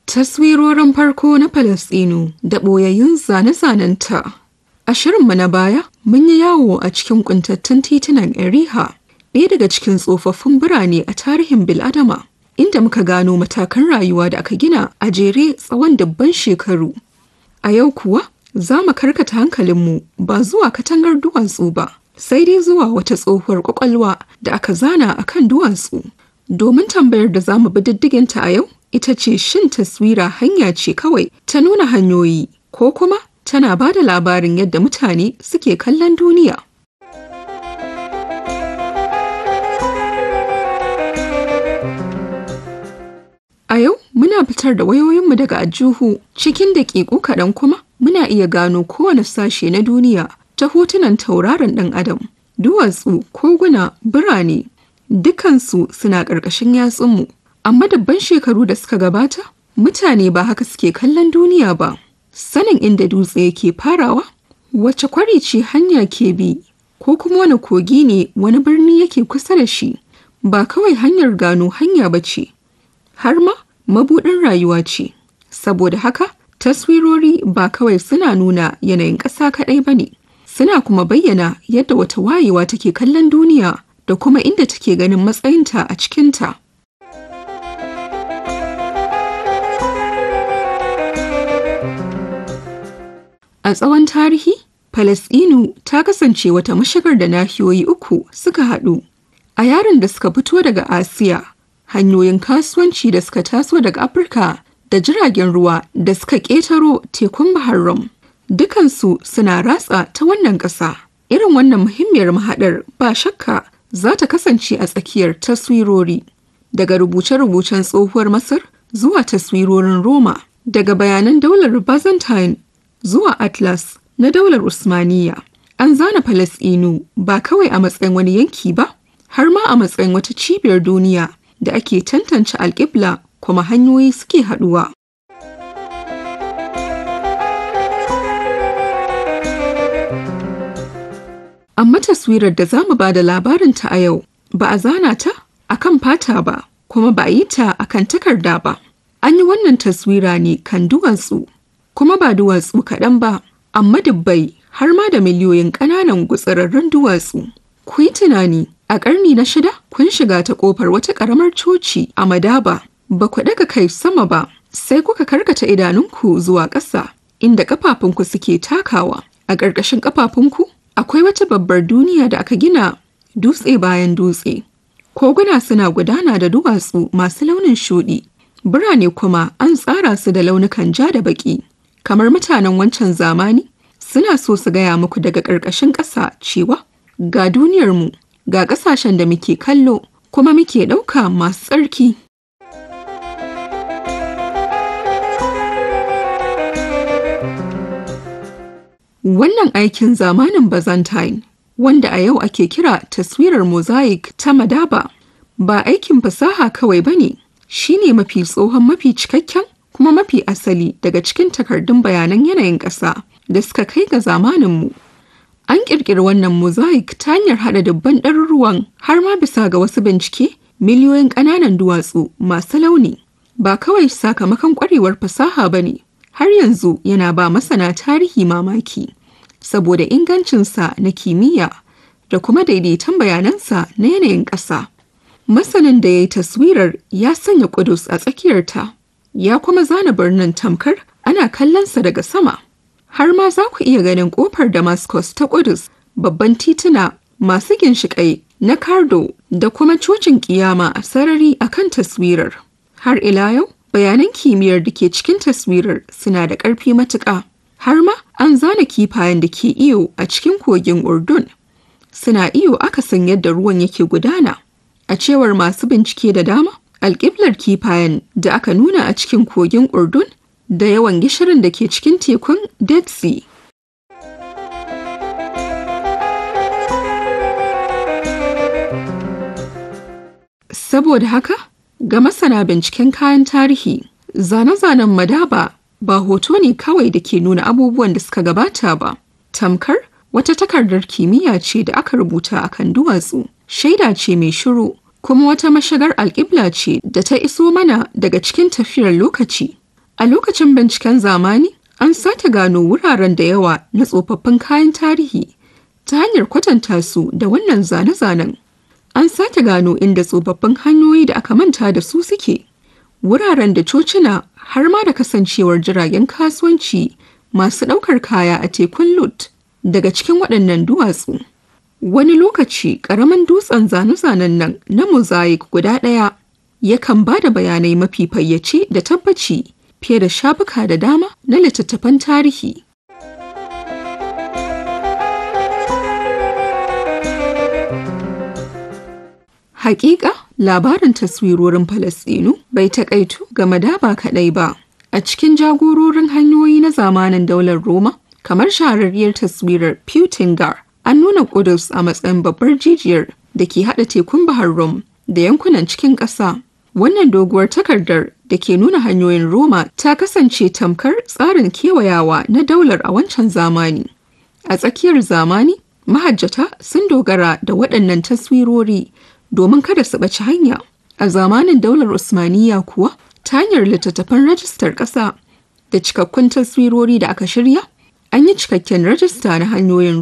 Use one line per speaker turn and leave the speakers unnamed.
Taswirorin farko na Falasɗinu da ɓoyayyun zane-zanenta. A shirinmu na baya, mun yi yawo a cikin ƙuntattun titunan Eriha, ɗaya daga cikin tsofaffin birane a tarihin Bil'adama, inda muka gano matakan rayuwa da aka gina a jere tsawon dubban shekaru. A yau kuwa, za mu karkata hankalinmu ba zuwa katangar duwatsu ba, sai dai zuwa wata tsohuwar ƙwaƙwalwa da aka zana a kan duwatsu. Domin tambayar da za mu bi diddiginta a yau, ita ce shin taswira hanya ce kawai ta nuna hanyoyi ko kuma tana ba da labarin yadda mutane suke kallon duniya. A yau muna fitar da wayoyinmu daga ajuhu cikin daƙiƙu kaɗan kuma muna iya gano kowane sashe na duniya ta hotunan tauraron ɗan adam, duwatsu, koguna, birane, dukansu suna ƙarƙashin yatsunmu. Amma dabban shekaru da suka gabata, mutane ba haka suke kallon duniya ba. Sanin inda dutse yake farawa, wace kwari ce hanya ke bi, ko kuma wani kogi ne wani birni yake kusa da shi, ba kawai hanyar gano hanya ba ce, har ma mabuɗin rayuwa ce. Saboda haka, taswirori ba kawai suna nuna yanayin ƙasa kaɗai ba ne, suna kuma bayyana yadda wata wayewa take kallon duniya da kuma inda take ganin matsayinta a cikinta. A tsawon tarihi, Falasɗinu ta kasance wata mashigar da nahiyoyi uku suka haɗu. A yaran da suka fito daga Asiya, hanyoyin kasuwanci da suka taso daga Afirka da jiragen ruwa da suka ƙetaro tekun Bahar Rum. Dukansu suna ratsa ta wannan ƙasa. Irin wannan muhimmiyar mahaɗar ba shakka za ta kasance a tsakiyar taswirori. Daga rubuce-rubucen tsohuwar Masar zuwa taswirorin Roma, daga bayanan daular Byzantine zuwa Atlas na daular Usmaniya. An zana Falasɗinu ba kawai a matsayin wani yanki ba, har ma a matsayin wata cibiyar duniya da ake tantance alƙibla kuma hanyoyi suke haɗuwa. Amma taswirar da za mu ba da labarinta a yau ba a zana ta a kan fata ba, kuma ba a yi ta a kan takarda ba. An yi wannan taswira ne kan duwatsu. kuma ba duwatsu kaɗan ba, amma dubbai har ma da miliyoyin ƙananan gutsararrun duwatsu. Ku yi tunani, a ƙarni na shida kun shiga ta ƙofar wata ƙaramar coci a Madaba, ba ku ɗaga kai sama ba, sai kuka karkata idanunku zuwa ƙasa, inda ƙafafunku suke takawa. A ƙarƙashin ƙafafunku akwai wata babbar duniya da aka gina dutse bayan dutse. Koguna suna gudana da duwatsu masu launin shuɗi, birane kuma an tsara su da launukan ja da baƙi. kamar mutanen wancan zamani suna so su gaya muku daga ƙarƙashin ƙasa cewa ga duniyarmu ga ƙasashen da muke kallo kuma muke ɗauka masu tsarki. Wannan aikin zamanin Byzantine wanda a yau ake kira taswirar mosaic ta Madaba ba aikin fasaha kawai ba ne, shi ne mafi tsohon mafi cikakken kuma mafi asali daga cikin takardun bayanan yanayin ƙasa da suka kai ga zamaninmu. An ƙirƙiri wannan mosaic ta hanyar haɗa dubban ɗaruruwan har ma bisa ga wasu bincike miliyoyin ƙananan duwatsu masu launi. Ba kawai sakamakon ƙwarewar fasaha ba ne, har yanzu yana ba masana tarihi mamaki, saboda ingancinsa na kimiyya da kuma daidaiton bayanansa na yanayin ƙasa. Masanin da ya yi taswirar ya sanya ƙudus a tsakiyarta. ya kuma zana birnin tamkar ana kallonsa daga sama. Har ma za ku iya ganin ƙofar Damascus ta Ƙudus, babban tituna masu ginshiƙai na Kardo da kuma cocin ƙiyama a sarari a kan taswirar. Har ila yau, bayanan kimiyyar da ke cikin taswirar suna da ƙarfi matuƙa. Har ma an zana kifayen da ke iyo a cikin kogin Urdun. Suna iyo akasin yadda ruwan yake gudana. A cewar masu bincike da dama, alƙiblar kifayen da aka nuna a cikin kogin Urdun da yawan gishirin da ke cikin tekun Dead Sea. Saboda haka, ga masana binciken kayan tarihi, zane-zanen madaba ba hoto ne kawai da ke nuna abubuwan da suka gabata ba. Tamkar wata takardar kimiyya ce da aka rubuta a kan duwatsu, shaida ce mai shiru kuma wata mashigar alƙibla ce da ta iso mana daga cikin tafiyar lokaci. A lokacin binciken zamani, an sake gano wuraren da yawa na tsofaffin kayan tarihi ta hanyar kwatanta su da wannan zane-zanen. An sake gano inda tsofaffin hanyoyi da aka manta da su suke. Wuraren da cocina har ma da kasancewar jiragen kasuwanci masu ɗaukar kaya a tekun Lut daga cikin waɗannan duwatsu. Wani lokaci ƙaramin dutsen zane-zanen nan na mosaic guda ɗaya yakan ba da bayanai mafi fayyace da tabbaci fiye da shafuka da dama na littattafan tarihi. Hakika labarin taswirorin Falasɗinu bai taƙaitu ga madaba kaɗai ba. A cikin jagororin hanyoyi na zamanin daular Roma, kamar shahararriyar taswirar Putingar, an nuna Kudus a matsayin babbar jijiyar da ke haɗa tekun Bahar Rum da yankunan cikin ƙasa. Wannan doguwar takardar da ke nuna hanyoyin Roma ta kasance tamkar tsarin kewayawa na daular a wancan zamani. A tsakiyar zamani, mahajjata sun dogara da waɗannan taswirori domin kada su ɓaci hanya. A zamanin daular Usmaniyya kuwa, ta hanyar littattafan rajistar ƙasa da cikakkun taswirori da aka shirya, an yi cikakken rajista na hanyoyin